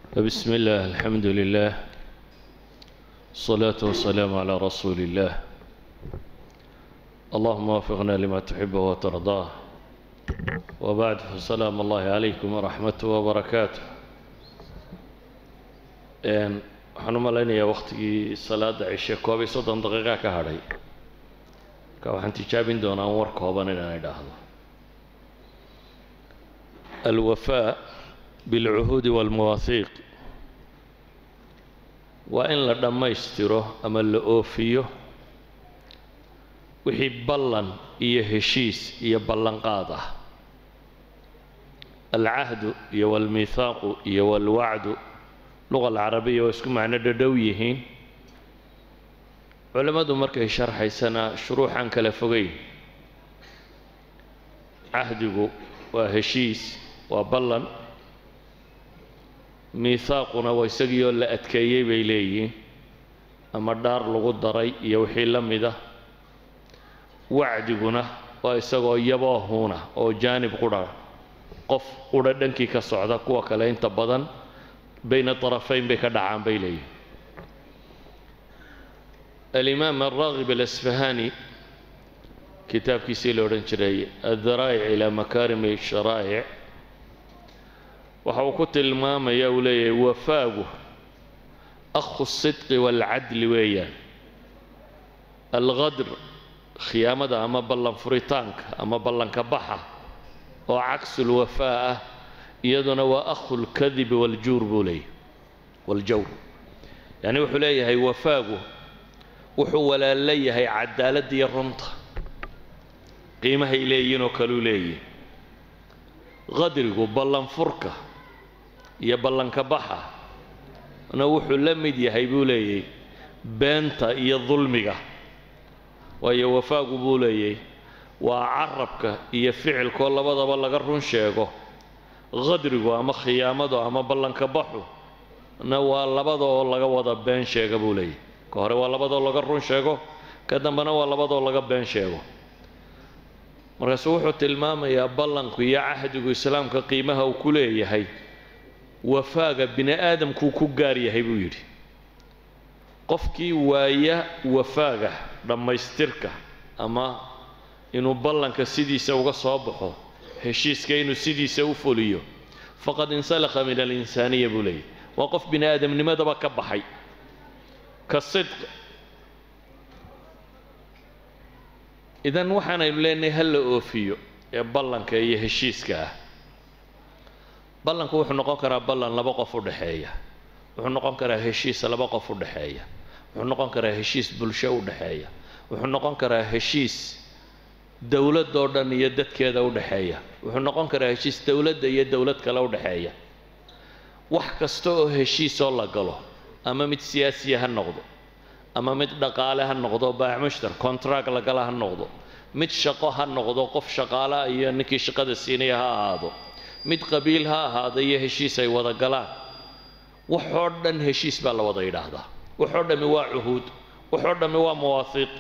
بسم الله الحمد لله الصلاة والسلام على رسول الله اللهم وفقنا لما تحب وترضاه وبعد فسلام الله عليكم ورحمته وبركاته n waxaan u malaynayaa waktigii salaada cishe koob iyo soddon daqiiqa ka hadhay marka waxaan tijaabin doonaa an war kooban inaan idhaahdo alwafaa bilcuhuudi waalmawaahiiq waa in la dhammaystiro ama la oofiyo wixii ballan iyo heshiis iyo ballanqaad ah alcahdu iyo waalmiithaaqu iyo waalwacdu luqa alcarabiya waa isku macno dhadhow yihiin culimmadu markay sharxaysana shuruuxaan kala fogeyn cahdigu waa heshiis waa ballan miithaaquna waa isagiioo la adkeeyey bay leeyihiin ama dhaar lagu daray iyo wixii la mid ah wacdiguna waa isagoo yaboohuuna oo jaanib qudha qof qudha dhankii ka socda kuwa kale inta badan bayna طarafayn bay ka dhacaan bay leeyihin alimaam alraagib alasfahani kitaabkiisii la odhan jiray addaraa'ic ilaa makaarimi sharaa'ic waxa uu ku tilmaamaya uu leeyahay wafaagu akhu sidqi waalcadli weeyaan alqadr khiyaamada ama ballan furitaanka ama ballanka baxa oo cagsulwafaa ah iyaduna waa akhu lkadibi waljuur buu leeyahy waljawr yacni wuxuu leeyahay wafaagu wuxuu walaalla yahay cadaaladda iyo runta qiimahay leeyihin oo kaluu leeyihi qadrigu ballanfurka iyo ballanka baxa na wuxuu la mid yahay buu leeyahy beenta iyo dulmiga waayo wafaagu buu leeyahy waa carabka iyo ficilkoo labadaba laga run sheego qadrigu ama khiyaamadu ama ballanka baxu na waa labadaoo laga wada been sheega buu leeyahy ka hore waa labadoo laga run sheego ka dambena waa labadoo laga been sheego markaasuu wuxuu tilmaamayaa ballanku iyo cahdigu islaamka qiimaha uu ku leeyahay wafaaga bini aadamkuu ku gaar yahay buu yidhi qofkii waaya wafaaga dhammaystirka ama inuu ballanka sidiisa uga soo baxo heshiiska inuu sidiisa u fuliyo faqad insalakha min alinsaaniya buu leeyahy waa qof bini aadamnimadaba ka baxay ka sidq idan waxaanaynu leenahay ha la oofiyo ee ballanka iyo heshiiska ah ballanku wuxuu noqon karaa ballan laba qof u dhexeeya wuxuu noqon karaa heshiis laba qof u dhexeeya wuxuu noqon karaa heshiis bulsho u dhexeeya wuxuu noqon karaa heshiis dowladoo dhan iyo dadkeeda u dhexeeya wuxuu noqon karaa heshiis dowladda iyo dowlad kale u dhexeeya wax kasta oo heshiisoo la galo ama mid siyaasiya ha noqdo ama mid dhaqaale ha noqdo baacmushtar contract la gala ha noqdo mid shaqo ha noqdo qof shaqaalaha iyo ninkii shaqada siinaya ha ahaado mid qabiil ha ahaado iyo heshiis ay wada galaan waxoo dhan heshiis baa la wada yidhaahdaa waxoo dhammi waa cuhuud waxoo dhammi waa mawaahiiq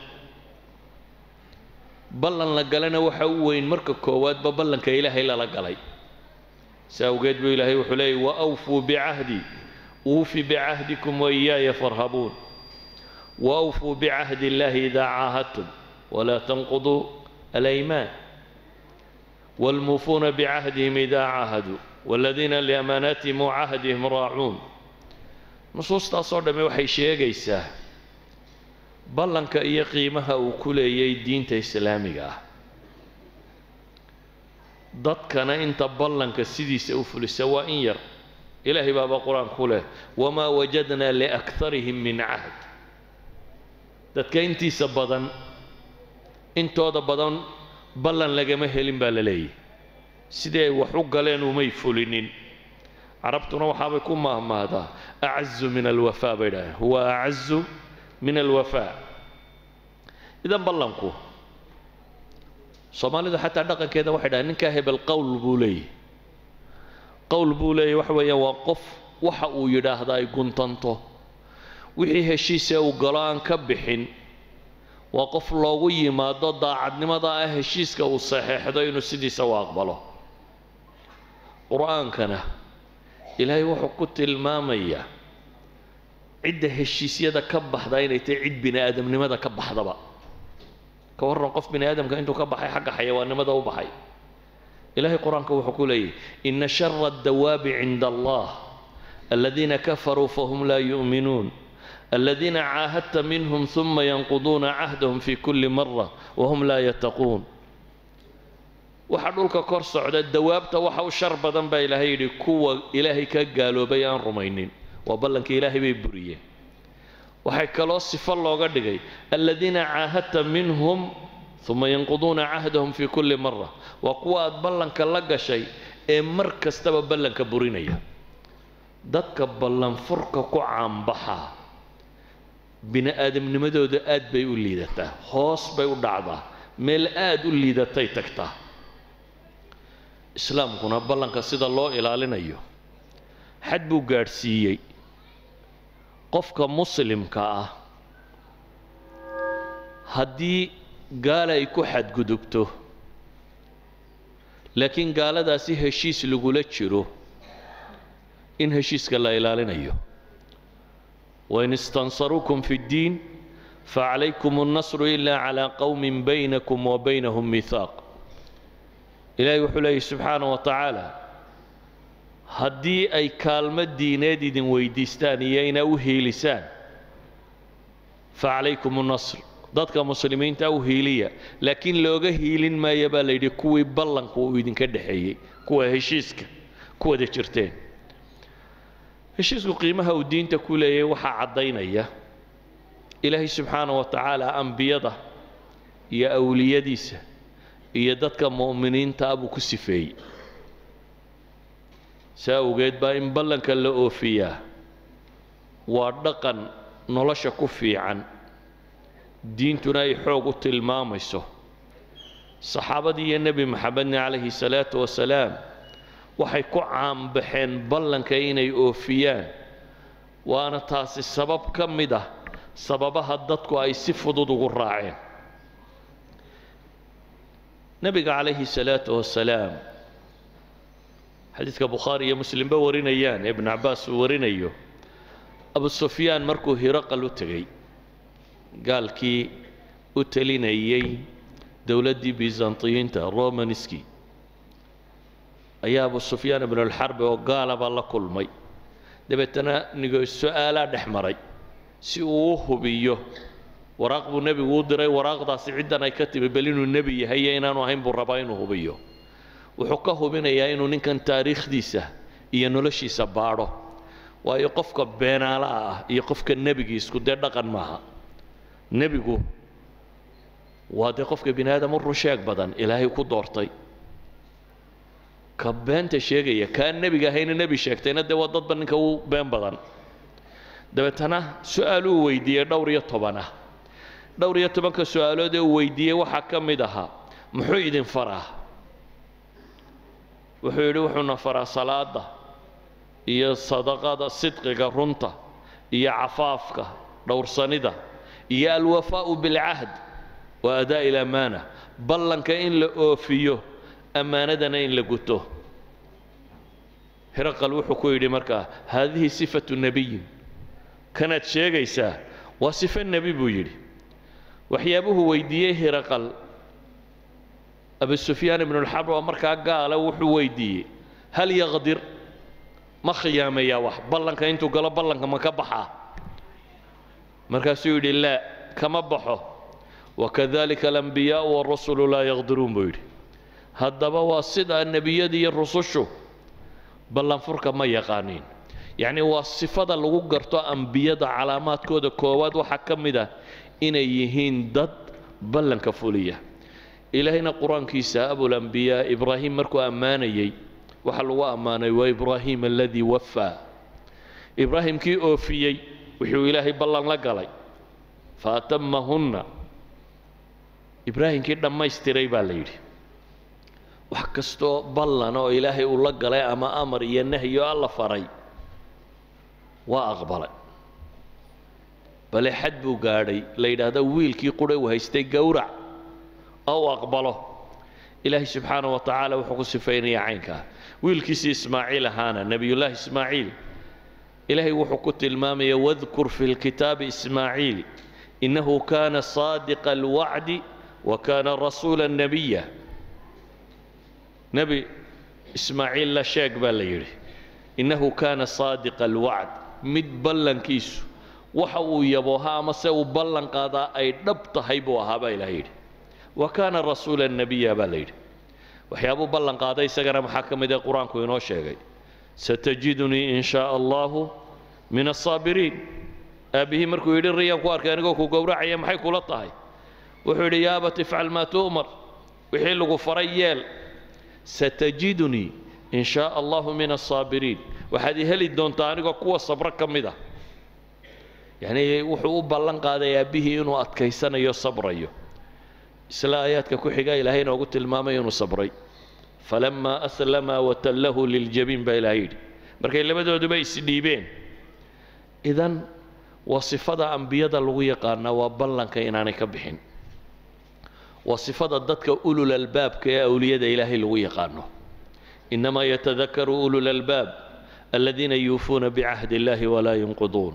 ballan la galana waxa u weyn marka koowaadba ballanka ilaahay lala galay si awgeed buu ilaahay wuxuu leeyay wa awfuu bicahdi uufi bicahdikum wa iyaaya farhabuun wa awfuu bicahdi illaahi idaa caahadtum walaa tanquduu alaymaan waalmuufuuna bicahdihim idaa caahaduu waaladiina liamaanaatihim wa cahdihim raacuun nusuustaasoo dhamme waxay sheegaysaa ballanka iyo qiimaha uu ku leeyay diinta islaamiga ah dadkana inta ballanka sidiisa u fulisa waa in yar ilaahay baaba qur-aan ku leh wamaa wajadnaa liakharihim min cahd dadka intiisa badan intooda badan ballan lagama helin baa la leeyahy sidii ay wax u galeen umay fulinin carabtuna waxaabay ku mahmaahdaa acazu min alwafaa bay dhaaheen huwa acazu min alwafaa idan ballanku soomaalidu xataa dhaqankeeda waxay dhahay ninkaa hebel qowl buu leeyahy qowl buu leeyahy waxa weeyaan waa qof waxa uu yidhaahda ay guntanto wixii heshiise uu galo aan ka bixin waa qof loogu yimaado daacadnimada ah heshiiska uu saxeexdo inuu sidiisa u aqbalo qur-aankana ilaahay wuxuu ku tilmaamayaa cidda heshiisyada ka baxda inay tahay cid bini aadamnimada ka baxdaba ka warran qof bini aadamka intuu ka baxay xagga xayawaannimada u baxay ilaahay qur-aanka wuxuu ku leeyahy ina shara addawaabi cinda allah aladiina kafaruu fahum laa yu'minuun aladiina caahadta minhum ثuma yanquduuna cahdahum fi kuli mara wahum laa yattaquun waxa dhulka kor socda dawaabta waxa u shar badan baa ilaahay yidhi kuwa ilaahay ka gaaloobay aan rumaynin waa ballankii ilaahay bay buriyeen waxay kaloo sifo looga dhigay aladiina caahadta minhum uma yanquduuna cahdahum fi kulli mara waa kuwa aad ballanka la gashay ee mar kastaba ballanka burinaya dadka ballanfurka ku caanbaxa bini aadamnimadooda aad bay u liidataa hoos bay u dhacdaa meel aad u liidatay tagtaa islaamkuna ballanka sida loo ilaalinayo xad buu gaadhsiiyey qofka muslimka ah haddii gaala ay ku xadgudubto laakiin gaaladaasi heshiis lagula jiro in heshiiska la ilaalinayo wain istansaruukum fi اddiin facalaykum الnasru ila calى qowmi baynakum wa baynahum mihaaq ilaahay wuxuu leeyahy subxaana wa tacaala haddii ay kaalmo diineed idin weydiistaan iyo inaa u hiilisaan facalaykum الnasr dadka muslimiinta u hiiliya laakiin looga hiilin maaya baa la yidhi kuwii ballanka uu idinka dhexeeyey kuwa heshiiska ku wada jirteen heshiisku qiimaha uu diinta ku leeyahay waxaa caddaynaya ilaahay subxaana wa tacaala ambiyada iyo awliyadiisa iyo dadka mu'miniinta ah buu ku sifeeyey saa awgeed baa in ballanka la oofiyaa waa dhaqan nolosha ku fiican diintuna ay xoog u tilmaamayso saxaabadii iyo nebi maxamedna calayhi salaatu wasalaam waxay ku caanbaxeen ballanka inay oofiyaan waana taasi sabab ka mid ah sababaha dadku ay si fudud ugu raaceen nebiga calayhi salaatu wasalaam xadiidka bukhaari iyo muslimba warinayaan ibn cabbaas uu warinayo abu sufyaan markuu hiraqal u tegey gaalkii u telinayey dowladdii byzantiyiinta romanski ayaa abu sufyaan ibnulxarbi oo gaalaba la kulmay dabeetana nigo su-aalaa dhex maray si uu u hubiyo waraaq buu nebigu u diray waraaqdaasi ciddan ay ka timi bal inuu nebi yahay iyo inaanu ahayn buu rabaa inuu hubiyo wuxuu ka hubinayaa inuu ninkan taariikhdiisa iyo noloshiisa baadho waayo qofka beenaalaha ah iyo qofka nebigiisku dee dhaqan maaha nebigu waa dee qofka bini aadam u rusheeg badan ilaahay ku doortay ka beenta sheegaya kaa nebiga ahayna nebi sheegtayna dee waa dadba ninka u been badan dabeetana su-aaluu weydiiyey dhowr iyo toban ah dhowr iyo tobanka su-aalood ee uu weydiiyey waxaa ka mid ahaa muxuu idin faraa wuxuu yidhi wuxuuna faraa salaada iyo sadaqada sidqiga runta iyo cafaafka dhowrsanida iyo alwafaa'u bilcahd wa adaa'i ilamaana ballanka in la oofiyo ammaanadana in la guto hiraqal wuxuu ku yidhi markaa haadihi sifatu nebiyin kanaad sheegaysaa waa sifo nebi buu yidhi waxyaabuhu weydiiyey hiraqal abu sufyaan ibnulxarb oo markaa gaala wuxuu weydiiyey hal yaqdir ma khiyaameeyaa wax ballanka intuu galo ballanka ma ka baxaa markaasuu yidhi laa kama baxo wakadalika alambiyaau warusulu laa yaqdiruun buu yidhi haddaba waa sidaa nebiyada iyo rusushu ballanfurka ma yaqaaniin yacni waa sifada lagu garto ambiyada calaamaadkooda koowaad waxaa ka mid ah inay yihiin dad ballanka fuliya ilaahayna qur-aankiisa abulambiyaa ibraahim markuu ammaanayey waxaa lagu ammaanay waa ibraahim aladii wafaa ibraahim kii oofiyey wuxuu ilaahay ballan la galay fa atamahunna ibraahimkii dhammaystiray baa la yidhi wax kastoo ballan oo ilaahay uu la galay ama amar iyo nahyo alla faray waa aqbalay bale xad buu gaadhay la yidhaahdo wiilkii qudha uu haystay gowrac oo uu aqbalo ilaahay subxaana wa tacaala wuxuu ku sifaynayaa caynkaa wiilkiisii ismaaciil ahaana nebiyullaahi ismaaciil ilaahay wuxuu ku tilmaamaya wadkur fi lkitaabi ismaaciil innahu kaana saadiqa alwacdi wa kaana rasuula nabiya nebi ismaaciil la sheeg baa la yidhi innahu kaana saadiqa alwacd mid ballankiisu waxa uu yabooha ama se uu ballan qaadaa ay dhab tahay buu ahaa baa ilahay yidhi wa kaana rasuula nabiya baa la yidhi waxyaabuu ballan qaaday isagana maxaa ka mid ee qur-aanku inoo sheegay satajidunii in shaaa allahu min asaabiriin aabbihii markuu yidhi riyaan ku arkay anigoo ku gowracaya maxay kula tahay wuxuu yidhi yaa abat ifcal maa tu'mar wixii lagu faray yeel satajidunii in shaaa allahu min asaabiriin waxaad i heli doontaa anigoo kuwa sabro ka mid ah yacnii wuxuu u ballan qaaday aabbihii inuu adkaysanayo sabrayo isla aayaadka ku xiga ilaahay inoogu tilmaamay inuu sabray falamaa aslama watallahu liljabiin baa ilahay yidhi markay labadooduba isdhiibeen idan waa sifada ambiyada lagu yaqaanaa waa ballanka inaanay ka bixin waa sifada dadka ulul albaabka ee awliyada ilaahay lagu yaqaano inamaa yatadakaru ulul albaab aladiina yuufuuna bicahdi illahi walaa yunqiduun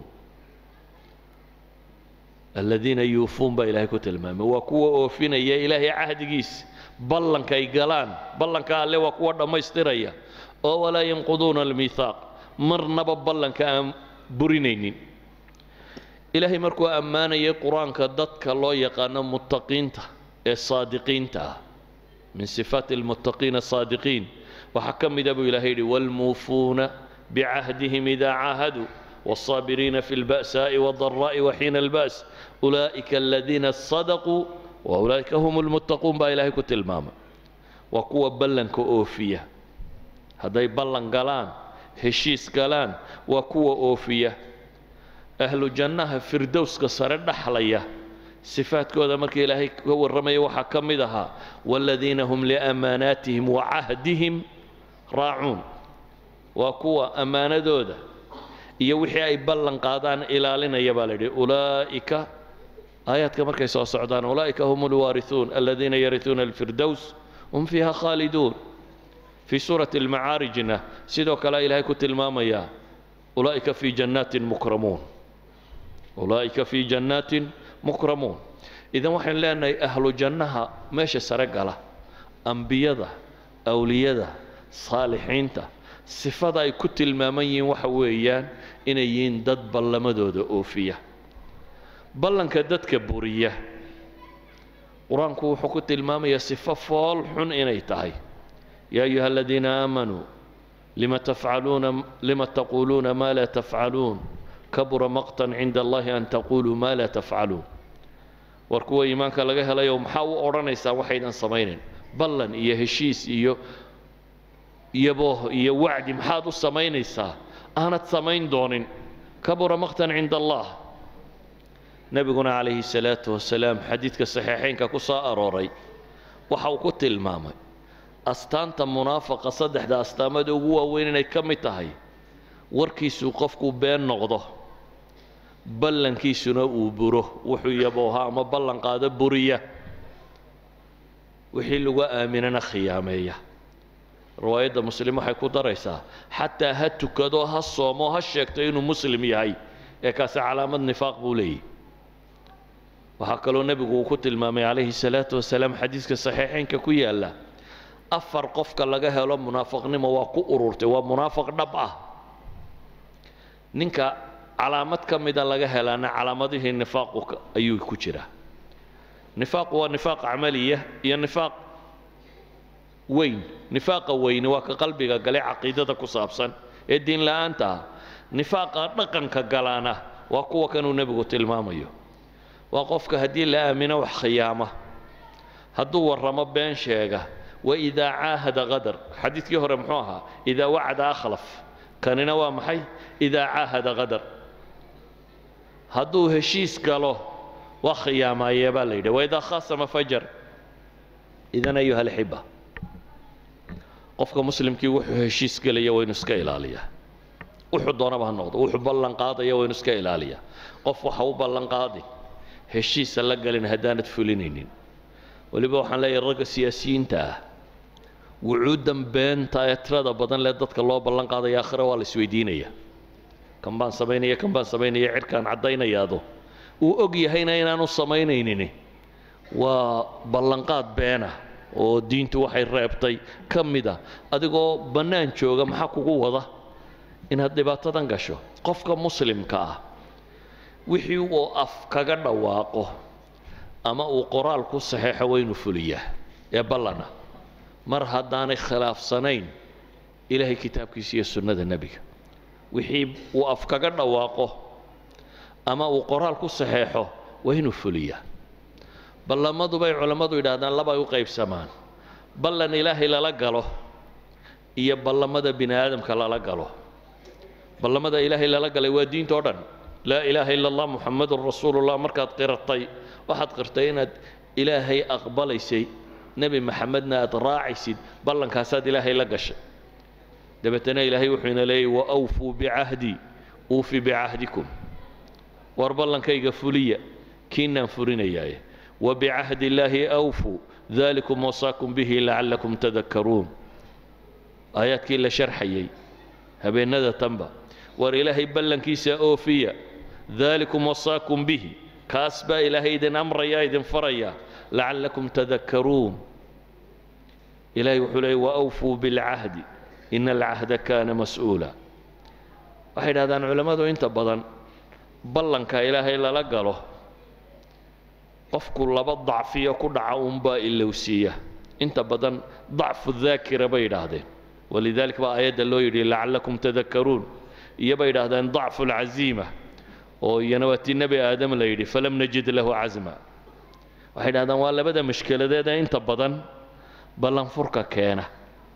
aladiina yuufuun baa ilaahay ku tilmaamay waa kuwa oofinaya ilaahay cahdigiisa ballankay galaan ballanka alle waa kuwa dhammaystiraya oo walaa yanquduuna almiihaaq marnaba ballanka aan burinaynin ilaahay markuu ammaanayay qur-aanka dadka loo yaqaano muttaqiinta ee saadiqiinta ah min sifaati almuttaqiina asaadiqiin waxaa ka mida buu ilahay yidhi waalmuufuuna bicahdihim idaa caahaduu والصابرين في البأساء والضراء وحين البأس أولئك الذين صدقوا وأولئك هم المتقون با إلهي كتلماما وقوة بلن كأوفية هذا بلن قلان هشيس قلان وقوة أوفية أهل الجنة فردوس كسر حلية صفات كودا مركي إلهي هو الرمي وحكمدها والذين هم لأماناتهم وعهدهم راعون وقوة أمانة دوده iyo wixii ay ballan qaadaan ilaalinaya baa layidhi ulaa'ika aayaadka markay soo socdaan ulaa'ika hum alwaarihuun aladiina yarihuuna alfirdows hum fiiha khaaliduun fii suurati almacaarijna sidoo kale ilaahay ku tilmaamayaa ulaa'ika fii jannaatin mukramuun ulaa'ika fii jannaatin mukramuun idan waxaynu leenahay ahlu jannaha meesha sare gala ambiyada awliyada saalixiinta sifada ay ku tilmaaman yihiin waxa weeyaan inay yihiin dad ballamadooda oofiya ballanka dadka buriya qur-aanku wuxuu ku tilmaamayaa sifo fool xun inay tahay yaa ayuha aladiina aamanuu lima tafcaluuna lima taquuluuna maa laa tafcaluun kabura maqtan cinda allahi an taquluu maa laa tafcaluun war kuwa iimaanka laga helayo maxaa u odhanaysaa waxaydan samaynayn ballan iyo heshiis iyo iyabooh iyo wacdi maxaad u samaynaysaa aanad samayn doonin kabura maqtan cinda allah nebiguna calayhi salaatu wasalaam xadiidka saxiixaynka ku soo arooray waxa uu ku tilmaamay astaanta munaafaqa saddexda astaamada ugu waaweyn inay ka mid tahay warkiisuu qofku been noqdo ballankiisuna uu buro wuxuu yabooha ama ballan qaado buriya wixii lagu aaminana khiyaameeya riwaayadda muslim waxay ku daraysaa xataa ha tukado ha soomo ha sheegto inuu muslim yahay ee kaasi calaamad nifaaq buu leeyahy waxaa kaloo nebigu uu ku tilmaamay calayhi salaatu wasalaam xadiiska saxiixaynka ku yaalla afar qofka laga helo munaafaqnimo waa ku ururtay waa munaafaq dhab ah ninka calaamad ka mida laga helaana calaamadihii nifaaqu ayuu ku jiraa nifaaqu waa nifaaq camaliya iyo nifaaq weyn nifaaqa weyni waa ka qalbiga gale caqiidada ku saabsan ee diin la-aanta ah nifaaqa dhaqanka galaana waa kuwa kanuu nebigu tilmaamayo waa qofka haddii la aamino wax khiyaama hadduu warramo been sheega waidaa caahada qadar xadiidkii hore muxuu ahaa idaa wacada akhlaf kanina waa maxay idaa caahada qadar hadduu heshiis galo waa khiyaamaayee baa la yidhi waidaa khaasama fajar idan ayuha alxiba qofka muslimkii wuxuu heshiis gelaya waynu iska ilaaliyaa wuxuu doonaba ha noqdo wuxuu ballan qaadaya waynu iska ilaaliyaa qof waxa u ballan qaadi heshiisa la galin haddaanad fulinaynin weliba waxaan leeyahay ragga siyaasiyiinta ah wucuuddan beenta ee tirada badan lee dadka loo ballan qaadaya aakhira waa la isweydiinaya kan baan samaynaya kan baan samaynaya cirkaan caddaynayaado uu og yahayna inaanu samaynaynin waa ballanqaad beena oo diintu waxay reebtay ka mid a adigoo bannaan jooga maxaa kugu wada inaad dhibaatadan gasho qofka muslimka ah wixii uu af kaga dhawaaqo ama uu qoraal ku saxeexo waynu fuliyaa ee ballana mar haddaanay khilaafsanayn ilaahay kitaabkiisa iyo sunnada nebiga wixii uu af kaga dhawaaqo ama uu qoraal ku saxeexo waa inuu fuliyaa ballamadu bay culammadu yidhaahdaan labay u qaybsamaan ballan ilaahay lala galo iyo ballamada bini aadamka lala galo ballamada ilaahay lala galay waa diinta o dhan laa ilaaha ila allah muxamadun rasuulullah markaad qiratay waxaad qirtay inaad ilaahay aqbalaysay nebi maxamedna aad raacaysid ballankaasaad ilaahay la gashay dabeetana ilaahay wuxuu ina leeyay wa awfuu bicahdii uufi bicahdikum war ballankayga fuliya kiinaan furinayaaye wa bicahdi illaahi awfuu dalikum wasaakum bihi lacallakum tadakkaruun aayaadkii la sharxayay habeennada tanba war ilaahay ballankiisa oofiya dalikum wasaakum bihi kaas baa ilaahay idin amraya idin faraya lacallakum tadakkaruun ilaahay wuxuu leeyay waawfuu bilcahdi ina alcahda kaana mas-uula waxay dhahdaan culammadu inta badan ballanka ilaahay lala galo qofku laba dacfiyo ku dhaca unbaa ilowsiiya inta badan dacfu daakira bay yidhaahdeen walidalik baa aayadda loo yidhi lacallakum tadakkaruun iyo bay yidhaahdeen dacfu alcaziima oo iyana waa tii nebi aadam la yidhi falam najid lahu casma waxay dhahdaan waa labada mashkeladeed ee inta badan ballanfurka keena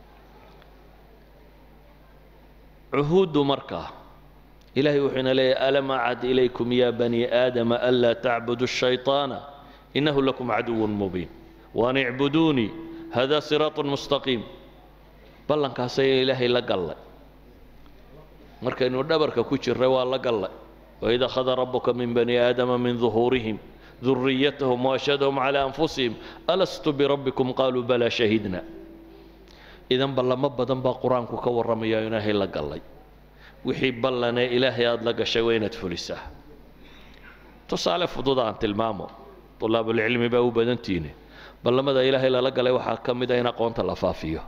cuhuuddu markaa ilaahay wuxuu ina leeyahy alam acad ilaykum ya bani aadama anlaa tacbudu الshayطaana inahu lakum caduw mubiin waan icbuduunii hada siraaط mustaqiim ballankaasaya ilaahay la gallay markaynu dhabarka ku jirray waa la gallay waid akhada rabuka min bani aadama min duhuurihim duriyatahum waashhadahum calى anfusihim alastu birabbikum qaluu balaa shahidna idan ballamo badan baa qur-aanku ka warramaya ilaahay la gallay wixii ballanee ilaahay aada la gashay waa inaad fulisaa tusaale fudud aan tilmaamo طulaabulcilmi baa u badantiine ballamada ilaahay lala galay waxaa ka mid a in aqoonta la faafiyo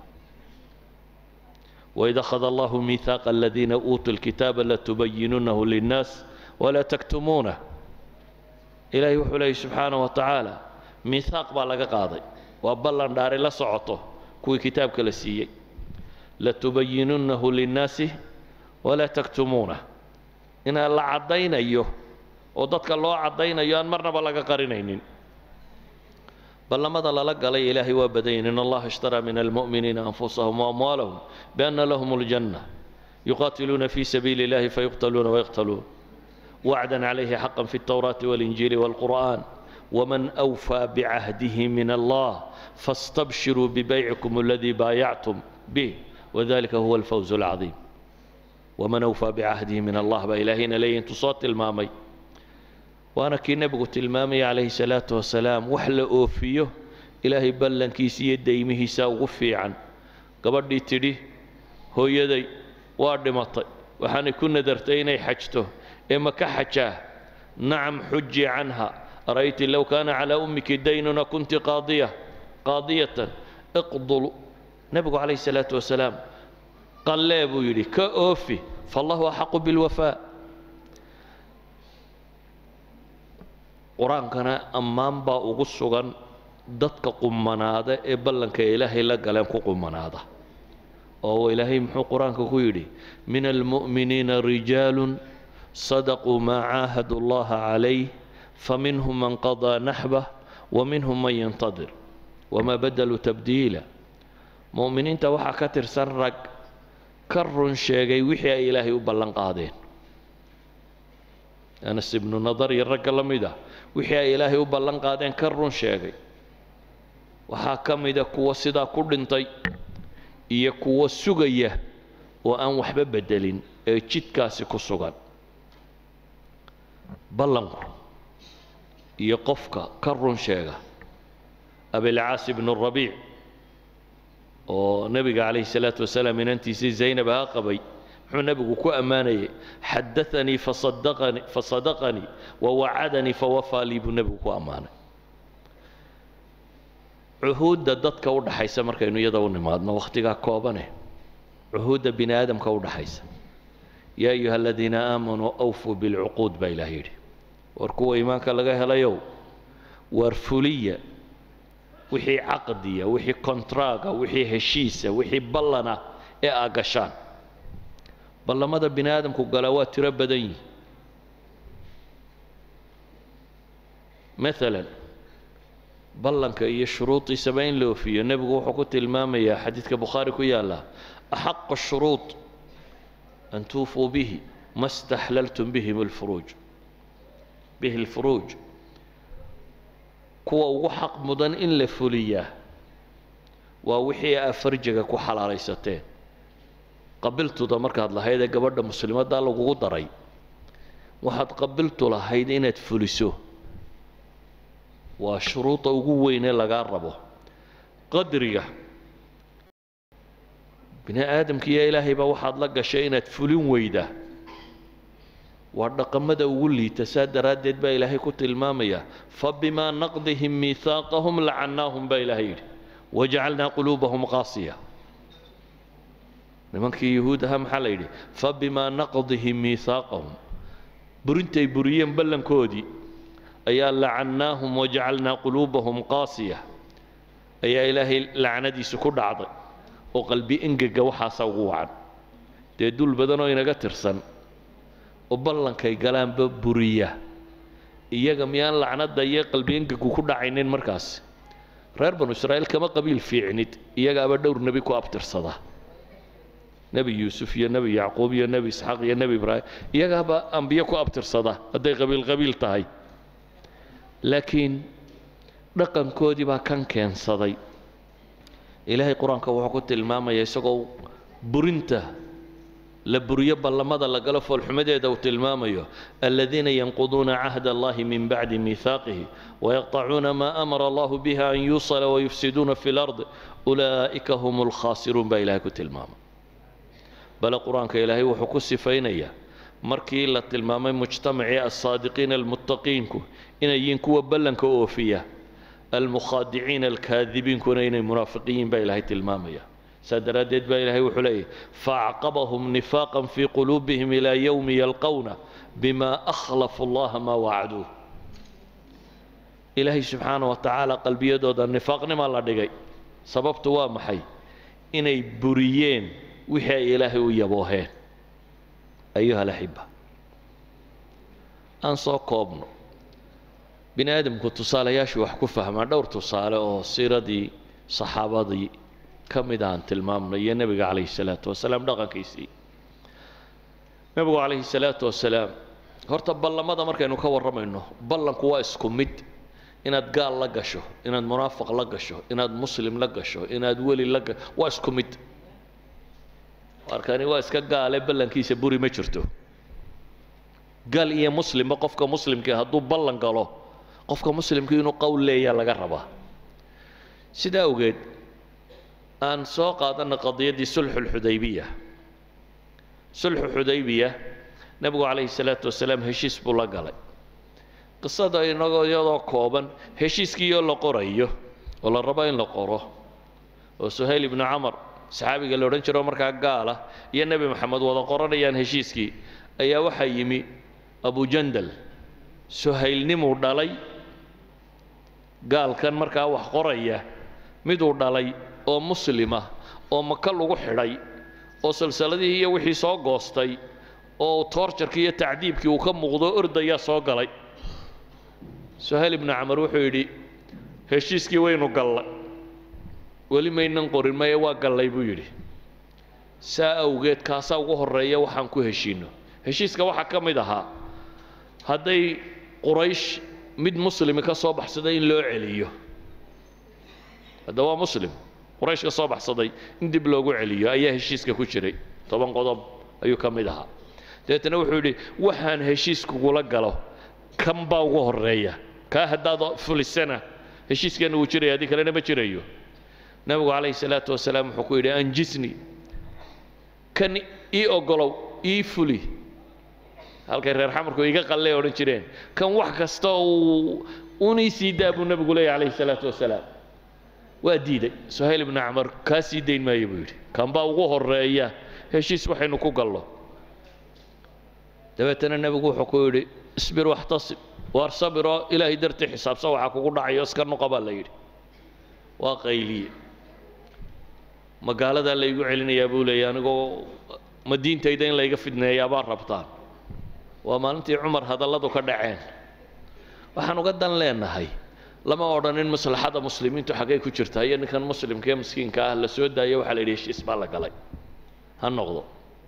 waid akhada allahu miihaaqa aladiina uutuu lkitaaba latubayinunahu linnaas walaa taktumuunah ilaahay wuxuu leeyay subxaana wa tacaala miihaaq baa laga qaaday waa ballan dhaari la socoto kuwii kitaabka la siiyey latubayinunahu linnaasi walaa taktumuunah inaa la caddaynayo oo dadka loo caddaynayo aan marnaba laga qarinaynin ballamada lala galay ilaahay waa badanyin in allaha ishtaraa min almu'miniina anfusahum waamwaalahum bianna lahum aljanna yuqaatiluuna fi sabiili illahi fayuqtaluuna wayaqtaluun wacdan calayhi xaqan fi altawraati walinjiili walqur'an waman awfaa bicahdihi min allah faastabshiruu bibaycikum aladii baayactum bih wadalika huwa alfawz alcadiim waman awfaa bicahdihi min allah baa ilaahayna leeyahy intuu soo tilmaamay waana kii nebigu tilmaamaya calayhi salaatu wasalaam wax la oofiyo ilaahay ballankiisa iyo daymihiisa ugu fiican gabadhii tidhi hooyaday waa dhimatay waxaanay ku nadartay inay xajto ee ma ka xajaa nacam xuji canha ara'yti low kaana calaa ummiki daynuna kunti qaadiya qaadiyatan iqdul nebigu calayhi salaatu wasalaam qallee buu yidhi ka oofi faallahu axaqu bilwafaa qur-aankana ammaan baa ugu sugan dadka qumanaada ee ballanka ilaahay la galeen ku qumanaada oo ilaahay muxuu qur-aanka ku yidhi min almu'miniina rijaalun sadaquu maa caahadu allaha calayh faminhum man qadaa naxbah waminhum man yantadir wamaa badaluu tabdiila mu'miniinta waxaa ka tirsan rag ka run sheegay wixii ay ilaahay u ballan qaadeen anas ibnu nadar iyo ragga la mid ah wixii ay ilaahay u ballan qaadeen ka run sheegay waxaa ka mida kuwa sidaa ku dhintay iyo kuwa sugaya oo aan waxba beddelin ee jidkaasi ku sugan ballanku iyo qofka ka run sheega abilcaas ibnu rabiic oo nebiga calayhi salaatu wasalaam inantiisii zaynab aa qabay muxuu nebigu ku ammaanayay xadaanii fasadaqanii fasadaqanii wawacadanii fawafaa lii buu nebigu ku ammaanay cuhuudda dadka u dhaxaysa markaynu iyada u nimaadno wakhtigaa koobane cuhuudda bini aadamka u dhaxaysa yaa ayuha aladiina aamanuu awfuu bilcuquud baa ilaah yidhi war kuwa iimaanka laga helayow waar fuliya wixii caqdiya wixii kontraaga wixii heshiisa wixii ballana ee aa gashaan ballamada bini aadamku galaa waa tiro badan yihi maalan ballanka iyo shuruudiisaba in la oofiyo nebigu wuxuu ku tilmaamayaa xadiidka bukhaari ku yaalla axaqa shuruud an tuufuu bihi ma staxlaltum bihim alfuruuj bihi alfuruuj kuwa ugu xaq mudan in la fuliyaa waa wixii aa farjiga ku xalaalaysateen qabiltuda markaad lahayd ee gabadha muslimaddaa lagugu daray waxaad qabiltu lahayd inaad fuliso waa shuruuda ugu weynee lagaa rabo qadriga bini aadamkiiyo ilaahayba waxaad la gashay inaad fulin weyda waa dhaqamada ugu liita saa daraaddeed baa ilaahay ku tilmaamaya fabimaa naqdihim miihaaqahum lacannaahum baa ilaahay yidhi wajacalnaa quluubahum qaasiya nimankii yuhuud ahaa maxaa la yidhi fabimaa naqdihim miihaaqahum burintay buriyeen ballankoodii ayaa lacannaahum wajacalnaa quluubahum qaasiya ayaa ilaahay lacnadiisu ku dhacday oo qalbi engega waxaasa ugu wacan dee dul badan oo inaga tirsan oo ballankay galaanba buriya iyaga miyaan lacnadda iyo qalbi engegu ku dhacaynin markaas reer banu israa'iil kama qabiil fiicnid iyagaaba dhowr nebi ku abtirsada nebi yuusuf iyo nebi yacquub iyo nebi isxaaq iyo nebi ibraahim iyagaaba ambiye ku abtirsada hadday qabiil qabiil tahay laakiin dhaqankoodii baa kan keensaday ilaahay qur-aanka wuxuu ku tilmaamaya isagoo burinta la buriyo ballamada la galo foolxumadeeda uu tilmaamayo aladiina yanquduuna cahda allahi min bacdi miihaaqihi wayaqطacuuna maa amara allahu biha an yuusala wayufsiduuna fi lard ulaa'ika hum lkhaasiruun baa ilahay ku tilmaamay bale qur-aanka ilaahay wuxuu ku sifaynayaa markii la tilmaamay mujtamacii alsaadiqiina almuttaqiinku inay yihiin kuwa ballanka oofiya almukhaadiciina alkaadibiinkuna inay munaafiqiyiin baa ilaahay tilmaamaya saa daraaddeed baa ilaahay wuxuu leeyahy faacqabahum nifaaqan fii quluubihim ilaa yowmi yalqowna bima akhlafu allaha maa wacduuh ilaahay subxaana wa tacaala qalbiyadooda nifaaqnima la dhigay sababtu waa maxay inay buriyeen wixii ay ilaahay u yabooheen ayuha alaxiba aan soo koobno bini aadamku tusaalayaashii wax ku fahmaa dhowr tusaale oo siiradii saxaabadii ka mid aan tilmaamno iyo nebiga calayhi salaatu wasalaam dhaqankiisii nebigu calayhi salaatu wasalaam horta ballamada markaynu ka warramayno ballanku waa isku mid inaad gaal la gasho inaad munaafiq la gasho inaad muslim la gasho inaad weli la gasho waa isku mid arkani waa iska gaale ballankiisa buri ma jirto gaal iyo muslimba qofka muslimkii hadduu ballan galo qofka muslimkii inuu qowl leeyaa laga rabaa sidaa awgeed aan soo qaadanna qadiyaddii sulxulxudaybiya sulxu xudaybiya nebigu calayhi salaatu wasalaam heshiis buu la galay qisada inagoo iyadoo kooban heshiiskiioo la qorayo oo la rabo in la qoro oo suhayl ibnu camar saxaabiga la odhan jiro markaa gaala iyo nebi moxamed wada qoranayaan heshiiskii ayaa waxaa yimi abujandal suhaylnimuu dhalay gaalkan markaa wax qoraya miduu dhalay oo muslima oo maka lagu xidhay oo salsaladihii iyo wixii soo goostay oo toorjarkii iyo tacdiibkii uu ka muuqdo ordayaa soo galay suhayl ibnu camar wuxuu yidhi heshiiskii waynu gallay weli maynan qorin maye waa gallay buu yidhi saa awgeed kaasaa ugu horreeya waxaan ku heshiinno heshiiska waxaa ka mid ahaa hadday quraysh mid muslimi ka soo baxsaday in loo celiyo hadda waa muslim quraysh ka soo baxsaday in dib loogu celiyo ayaa heshiiska ku jiray toban qodob ayuu ka mid ahaa dabeetana wuxuu yidhi waxaan heshiiskugula galo kan baa ugu horreeya kaa haddaad fulisana heshiiskeenna wuu jiraya haddii kalena ma jirayo nebigu calayhi salaatu wasalaam wuxuu ku yidhi anjisni kan ii ogolow ii fuli halkay reer xamarku iga qallay odhan jireen kan wax kasta uu unii sii daa buu nebigu leeyahy calayhi salaatu wasalaam waa diiday suhayl ibnu camar kaa sii dayn maayo buu yidhi kanbaa ugu horeeya heshiis waxaynu ku gallo dabeetana nebigu wuxuu ku yidhi isbir waxtasib waar sabiroo ilaahay dartii xisaabsan waxaa kugu dhacayo iska noqo baa la yidhi waa qayliye magaaladaa laygu celinayaa buu leeyay anigoo ma diintayda in layga fidneeyaa baa rabtaan waa maalintii cumar hadalladu ka dhaceen waxaan uga dan leenahay lama odhanin maslaxada muslimiintu xaggay ku jirtaa iyo ninkan muslimka ee miskiinka ah la soo daayo waxaa la yidhi heshiis baa la galay ha noqdo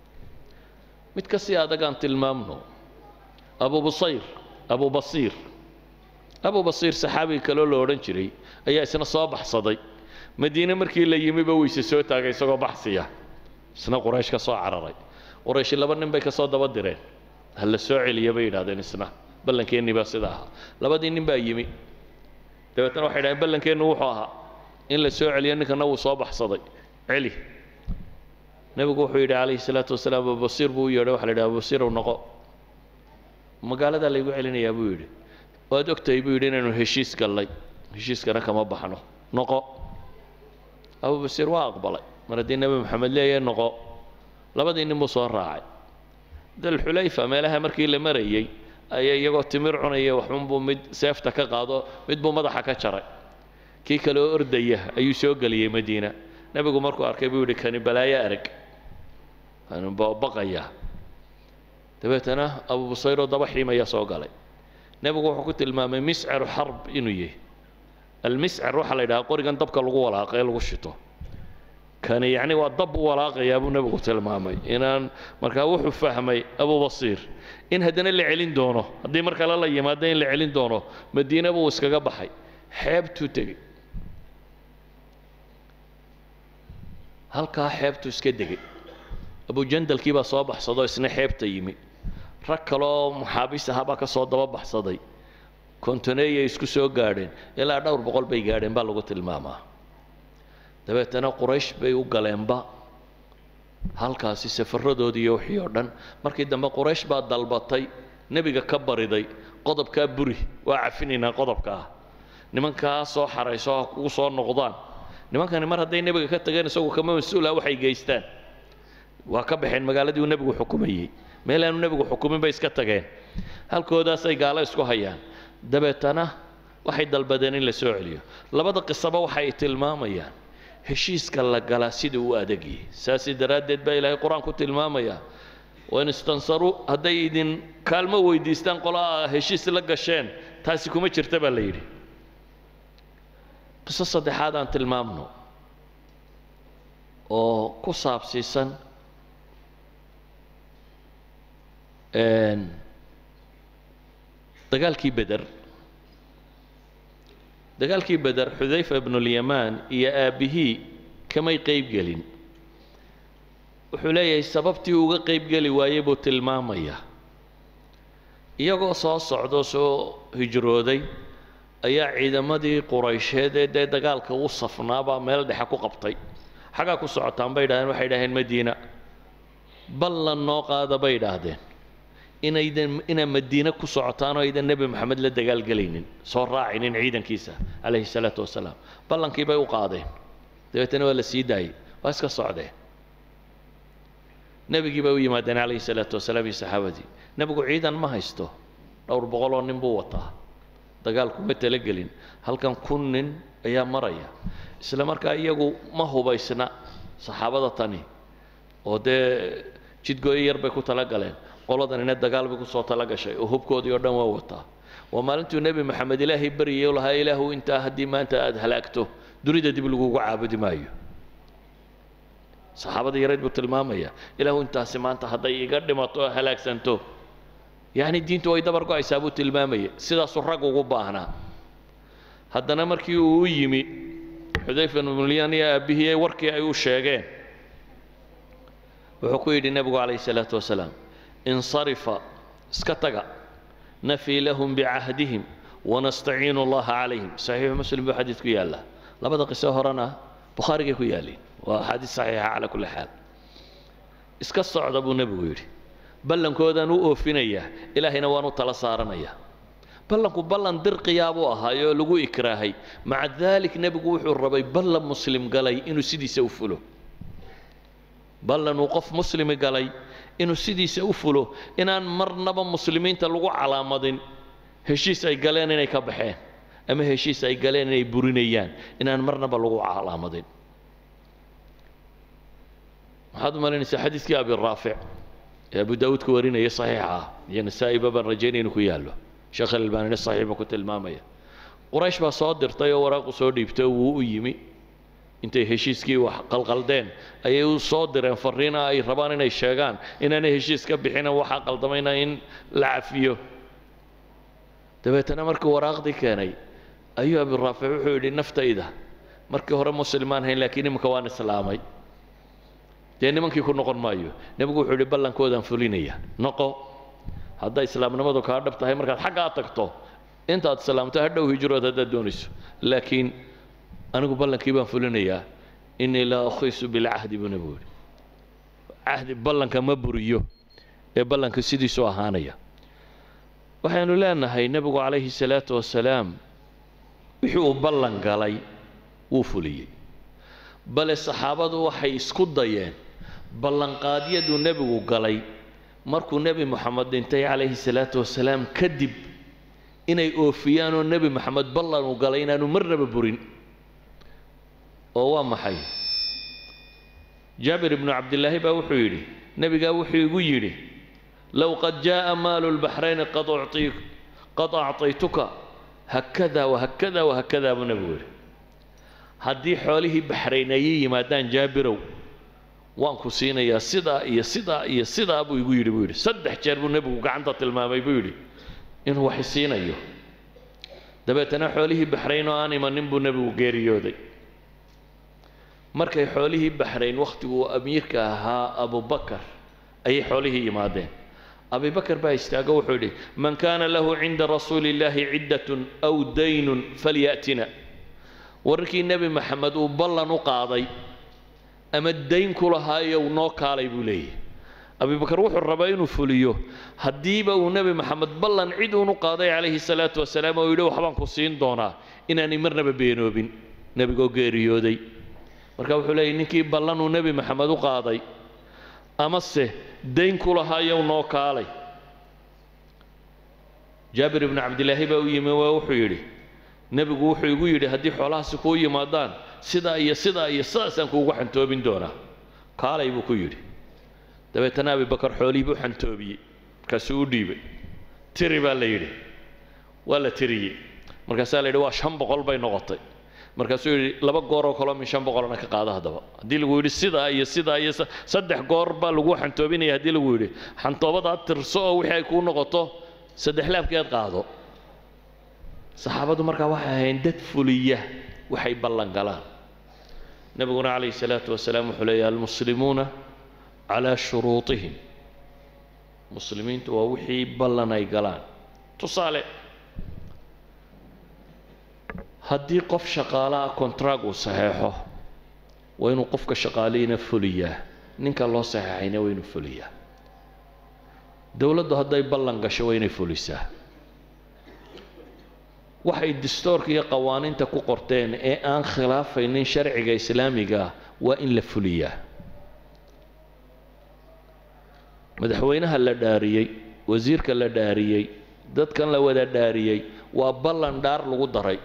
mid ka sii adagaan tilmaamno abu busayr abu basiir abu basiir saxaabiga kaloo la odhan jiray ayaa isna soo baxsaday madiine markii la yimiba weyse soo taagay isagoo baxsiya isna quraysh ka soo cararay qurayshi laba nin bay ka soo daba direen ha la soo celiya bay yidhahdeen isna ballankeenni baa sida ahaa labadii nin baa yimi dabeetna waxay dhahdeen ballankeennu wuxuu ahaa in la soo celiyo ninkana wuu soo baxsaday celi nebigu wuxuu yidhi calayhi salaatu wasalaam abubasiir buu u yeedhay waxa la yidhi abubasiirow noqo magaaladaa laygu celinayaa buu yidhi waad ogtahay buu yidhi inaynu heshiis gallay heshiiskana kama baxno noqo abubasiir waa aqbalay mar haddii nebi maxamed leeyahay noqo labadii nin buu soo raacay dalxulayfa meelaha markii la marayey ayaa iyagoo timir cunaya waxunbuu mid seefta ka qaado mid buu madaxa ka jaray kii kale oo ordaya ayuu soo geliyey madiina nebigu markuu arkay buu yidhi kani balaayo arag kani baqaya dabeetana abu busayroo daba xiimaya soo galay nebigu wuxuu ku tilmaamay miscaru xarb inuu yahay almiscar waxaa la yidhaha qorigan dabka lagu walaaqa ee lagu shito kani yacni waa dab u walaaqayaa buu nebigu tilmaamay inaan markaa wuxuu fahmay abu basiir in haddana la celin doono haddii mar kale la yimaado in la celin doono madiine buu iskaga baxay xeebtuu tegey halkaa xeebtuu iska degay abujandalkii baa soo baxsadoo isna xeebta yimi rag kaleoo maxaabiis ahaabaa ka soo daba baxsaday kontoneeyay isku soo gaadheen ilaa dhowr boqol bay gaadheen baa lagu tilmaamaa dabeetana quraysh bay u galeenba halkaasi safaradoodii iyo wixii oo dhan markii dambe quraysh baa dalbatay nebiga ka bariday qodobkaa buri waa cafinaynaa qodobkaa nimankaa soo xarayso ha kugu soo noqdaan nimankani mar hadday nebiga ka tageen isagu kama mas-uula waxay geystaan waa ka baxeen magaaladii uu nebigu xukumayey meel aanu nebigu xukumin bay iska tageen halkoodaasay gaalo isku hayaan dabeetana waxay dalbadeen in la soo celiyo labada qisaba waxay tilmaamayaan heshiiska la galaa sida uu adagyahay saasi daraaddeed baa ilaahay qur-aan ku tilmaamaya wain istansaruu hadday idin kaalmo weydiistaan qolaa heshiis la gasheen taasi kuma jirta baa la yidhi qiso saddexaad aan tilmaamno oo ku saabsiisan dagaalkii beder dagaalkii beder xudayfa ibnulyamaan iyo aabbihii kamay qayb gelin wuxuu leeyahay sababtii uga qayb geli waayey buu tilmaamayaa iyagoo soo socdo soo hijrooday ayaa ciidamadii quraysheed ee dee dagaalka u safnaabaa meel dhexe ku qabtay xaggaa ku socotaan bay idhahdeen waxay idhaheen madiina ballan noo qaada bay idhaahdeen inaydan inaa madiine ku socotaan oo aydan nebi maxamed la dagaalgelaynin soo raacinin ciidankiisa calayhi salaatu wasalaam ballankii bay u qaadeen dabeetana waa la sii daayey waa iska socdeen nebigii bay u yimaadeen calayhi salaatu wasalaam iyo saxaabadii nebigu ciidan ma haysto dhowr boqoloo nin buu wataa dagaalku ma talagelin halkan kun nin ayaa maraya isla markaa iyagu ma hubaysna saxaabada tani oo dee jidgooyo yar bay ku talagaleen qoladanina dagaal bay kusoo tala gashay oo hubkoodii oo dhan waa wataa waa maalintuu nebi maxamed ilaahay baryay lahaa ilaahu intaa haddii maanta aada halaagto dunida dib lagugu caabudi maayo saxaabada yareed buu tilmaamaya ilaahu intaasi maanta hadday iga dhimato oo halaagsanto yacni diintu way dabar go-aysaa buu tilmaamaya sidaasuu rag ugu baahnaa haddana markii uu u yimi xudayfa ibnulyan iyo aabbihii ee warkii ay u sheegeen wuxuu ku yidhi nebigu calayhi salaatu wasalaam insarifa iska taga nafii lahum bicahdihim wanastaciinu allaha calayhim saxiixu muslim buu xadiidku yaallaa labada qiso horena bukhaarigay ku yaaliin waa axaadiis saxiixa calaa kulli xaal iska socda buu nebigu yidhi ballankoodaan u oofinayaa ilaahayna waan u tala saaranayaa ballanku ballan dirqiyaa buu ahaayo oo lagu ikraahay maca daalik nebigu wuxuu rabay ballan muslim galay inuu sidiisa u fulo ballan uu qof muslimi galay inuu sidiisa u fulo inaan marnaba muslimiinta lagu calaamadin heshiis ay galeen inay ka baxeen ama heshiis ay galeen inay burinayaan inaan marnaba lagu calaamadin waxaad u malaynaysaa xadiiskii abi raafic ee abu daawuud ka warinaya saxiixa ah iyo nasaa'iba baan rajaynaya inuu ku yaallo sheekh alalbaanina saxiix buu ku tilmaamaya quraysh baa soo dirtay oo waraaqu soo dhiibtay oo wuu u yimi intay heshiiskii wax qalqaldeen ayay u soo direen fariina ay rabaan inay sheegaan inaanay heshiis ka bixina waxaa qaldamayna in la cafiyo dabeetana markii waraaqdii keenay ayuu abi raafic wuxuu yidhi naftayda markii hore muslimaan hayn laakiin iminka waan islaamay dee nimankii ku noqon maayo nebigu wuxuu yidhi ballankoodaan fulinaya noqo hadday islaamnimadu kaa dhab tahay markaad xaggaa tagto intaad islaamto hadhow hijrood haddaad doonayso laakiin anigu ballankii baan fulinayaa innii laa ukhiisu bilcahdi buu nebigu yidhi cahdi ballanka ma buriyo ee ballanka sidiisu ahaanaya waxaynu leenahay nebigu calayhi salaatu wasalaam wixii uu ballan galay wuu fuliyey bale saxaabadu waxay isku dayeen ballanqaadyaduu nebigu galay markuu nebi moxamed dhintay calayhi salaatu wasalaam kadib inay oofiyaan oo nebi moxamed ballan uu galay inaanu marnaba burin oo waa maxay jaabir ibnu cabdillaahi baa wuxuu yidhi nebigaa wuxuu igu yidhi low qad jaa'a maalu lbaxrayni qad ucطii qad acطaytuka hakada wahakada wahakada buu nebigu yidhi haddii xoolihii baxrayn ayay yimaadaan jaabirow waan ku siinayaa sidaa iyo sidaa iyo sidaa buu igu yidhi buu yidhi saddex jeer buu nebigu gacanta tilmaamay buu yidhi inuu wax siinayo dabeetana xoolihii baxrayn oo aan imanin buu nebigu geeriyooday markay xoolihii baxrayn wakhtiguu amiirka ahaa abubakar ayay xoolihii yimaadeen abibakar baa istaago wuxuu yidhi man kaana lahu cinda rasuuli illaahi ciddatun aw daynun falya'tina wararkii nebi maxamed uu ballan u qaaday ama dayn ku lahaayow noo kaalay buu leeyahy abibakar wuxuu rabaa inuu fuliyo haddiiba uu nebi maxamed ballan cid uunu qaaday calayhi salaatu wasalaam oo yidhi waxbaan ku siin doonaa inaanay marnaba beenoobin nebigoo geeriyooday marka wuxuu leeyahy ninkii ballan uu nebi maxamed u qaaday amase dayn ku lahaayow noo kaalay jaabir ibnu cabdilaahi baa u yimi waa wuxuu yidhi nebigu wuxuu igu yidhi haddii xoolahaasi kuu yimaadaan sidaa iyo sidaa iyo sidaasaan kuugu xantoobin doonaa kaalay buu ku yidhi dabeetana abibakar xoolihii buu xantoobiyey markaasuu u dhiibay tiri baa la yidhi waa la tiriyey markaasaa la yidhi waa shan boqol bay noqotay markaasuu yidhi laba gooroo kaloo min shan boqolna ka qaada haddaba haddii lagu yidhi sidaa iyo sidaa iyo saddex goor baa lagu xantoobinaya haddii lagu yidhi xantoobadaad tirso oo wixii ay kuu noqoto saddex laabkeed qaado saxaabadu markaa waxay ahayn dad fuliya waxay ballan galaan nebiguna calayhi salaatu wasalaam wuxuu leeyahy almuslimuuna calaa shuruutihim muslimiintu waa wixii ballan ay galaan tusaale haddii qof shaqaalaha kontraag uu saxeexo waa inuu qofka shaqaalihiina fuliyaa ninka loo saxeexayna waa inuu fuliyaa dowladdu hadday ballan gasho waa inay fulisaa waxay distoorka iyo qawaaniinta ku qorteen ee aan khilaafaynin sharciga islaamiga ah waa in la fuliyaa madaxweynaha la dhaariyey wasiirka la dhaariyey dadkan la wada dhaariyey waa ballan dhaar lagu daray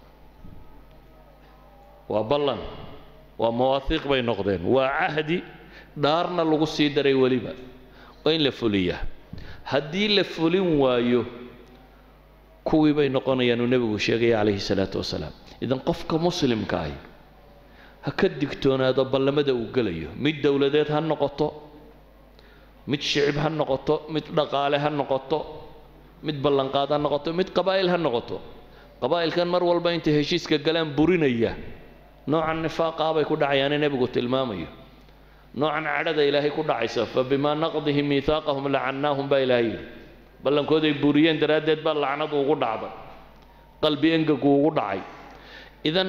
waa ballan waa mawaahiiq bay noqdeen waa cahdi dhaarna lagu sii daray weliba waa in la fuliyaa haddii la fulin waayo kuwii bay noqonayaan uu nebigu sheegaya calayhi salaatu wasalaam idan qofka muslimka ahi ha ka digtoonaado ballamada uu gelayo mid dowladeed ha noqoto mid shicib ha noqoto mid dhaqaale ha noqoto mid ballanqaad ha noqoto mid qabaa'il ha noqoto qabaa'ilkan mar walba intay heshiiska galaan burinaya noocan nifaaqaa bay ku dhacayaane nebigu tilmaamayo noocan cadhada ilaahay ku dhacaysa fa bimaa naqdihim miihaaqahum lacannaahum baa ilaahay yidhi ballankooday buriyeen daraaddeed baa lacnadu ugu dhacday qalbi engagu ugu dhacay idan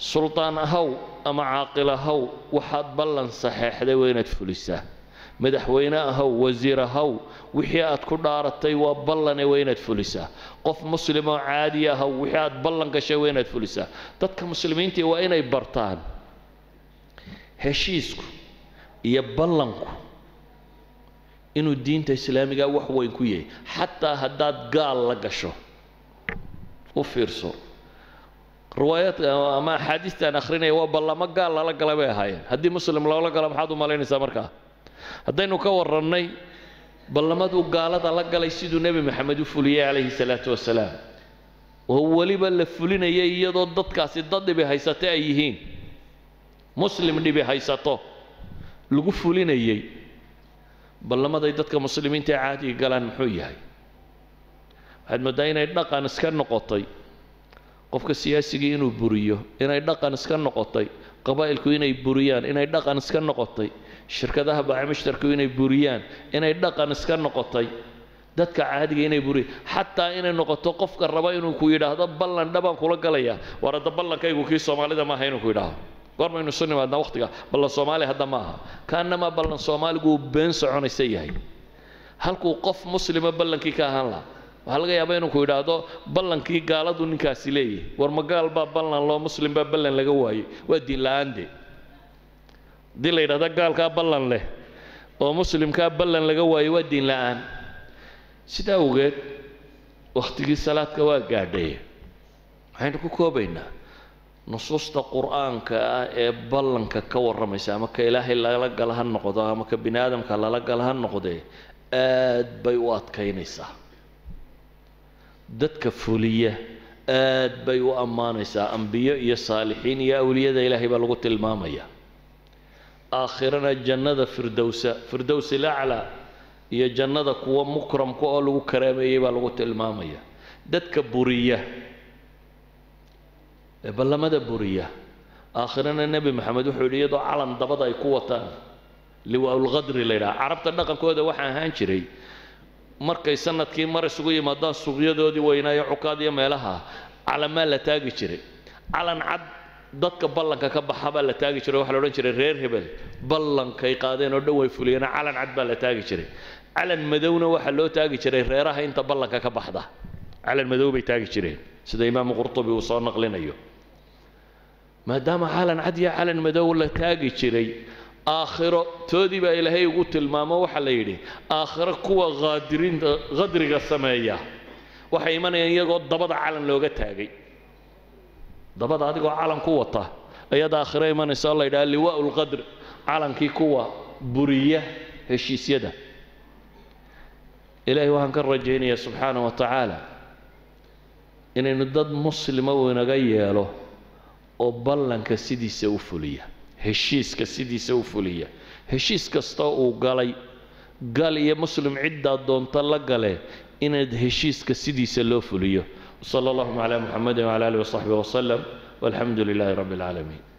suldaan ahaw ama caaqil ahaw waxaad ballan saxeexday waa inaad fulisaa madaxweyne ahaw wasiir ahaw wixii aad ku dhaaratay waa ballane waa inaad fulisaa qof muslim oo caadi ahaw wixii aad ballan gashay waa inaad fulisaa dadka muslimiintii waa inay bartaan heshiisku iyo ballanku inuu diinta islaamiga wax weyn ku yahay xataa haddaad gaal la gasho u fiirso riwaayaadka ama axaadiistaan akhrinaya waa ballamo gaal lala gala bay ahaayeen haddii muslim loola galo maxaad u malaynaysaa markaa haddaynu ka warrannay ballamaduu gaalada la galay siduu nebi maxamed u fuliyey calayhi salaatu wasalaam oo weliba la fulinayay iyadoo dadkaasi dad dhibi haysate ay yihiin muslim dhibi haysato lagu fulinayey ballamaday dadka muslimiinta ee caadiga galaan muxuu yahay waxaad mooddaa inay dhaqan iska noqotay qofka siyaasigii inuu buriyo inay dhaqan iska noqotay qabaa'ilku inay buriyaan inay dhaqan iska noqotay shirkadaha baacimishtarku inay buriyaan inay dhaqan iska noqotay dadka caadiga inay buriyaan xataa inay noqoto qofka raba inuu ku yidhaahdo ballan dhabaan kula galaya war hadda ballankaygu kii soomaalida maaha inuu ku yidhaahdo goormaynu isu nimaadnaa waqtiga ballan soomaali hadda ma aha kaanamaa ballan soomaaligu uu been soconaysa yahay halkuu qof muslima ballankii ka ahaan lahaa waxaa laga yaabaa inuu ku yidhaahdo ballankii gaaladu ninkaasi leeyahay war ma gaal baa ballan loo muslim baa ballan laga waayey waa diin la-aande haddii la yidhahdo gaalkaa ballan leh oo muslimkaa ballan laga waayey waa diin la-aan sidaa awgeed wakhtigii salaadka waa gaadhay waxaynu ku koobaynaa nusuusta qur-aanka ah ee ballanka ka warramaysa ama ka ilaahay lala gala ha noqdo ama ka bini aadamka lala gala ha noqdee aad bay u adkaynaysaa dadka fuliya aad bay u ammaanaysaa ambiyo iyo saalixiin iyo awliyada ilaahay baa lagu tilmaamaya aakhirana jannada firdowsa firdows ilaclaa iyo jannada kuwa mukramka oo lagu karaameeyey baa lagu tilmaamaya dadka buriya ee ballamada buriya aakhirana nebi maxamed wuxuu yidhi iyadoo calan dabada ay ku wataan liwaaulqadri la yidhaha carabta dhaqankooda waxaa ahaan jiray markay sanadkii mar isugu yimaadaan suuqyadoodii weynaayo cukaad iyo meelaha calamaa la taagi jiray calan cad dadka ballanka ka baxa baa la taagi jiray waxaa la odhan jiray reer hebel ballankay qaadeen oo dhan way fuliyeen calan cad baa la taagi jiray calan madowna waxaa loo taagi jiray reeraha inta ballanka ka baxda calan madow bay taagi jireen sida imaamu qurtubi uu soo naqlinayo maadaama calan cad iyo calan madow la taagi jiray aakhiro toodii baa ilaahay ugu tilmaamo waxaa la yidhi aakhiro kuwa haadiriinta qadriga sameeya waxay imanayaan iyagoo dabada calan looga taagay dabada adigoo calan ku wata ayaad aakhiro imanaysa oo la yidhaha liwaa'u lqadr calankii kuwa buriya heshiisyada ilaahay waxaan ka rajaynayaa subxaana wa tacaala inaynu dad muslima uu inaga yeelo oo ballanka sidiisa u fuliya heshiiska sidiisa u fuliya heshiis kasta uu galay gal iyo muslim ciddaa doonta la gale inaad heshiiska sidiisa loo fuliyo wsala allahuma calaa muxamedin wcala alihi wasaxbihi wasalam walxamdu lilaahi rabbi alcaalamiin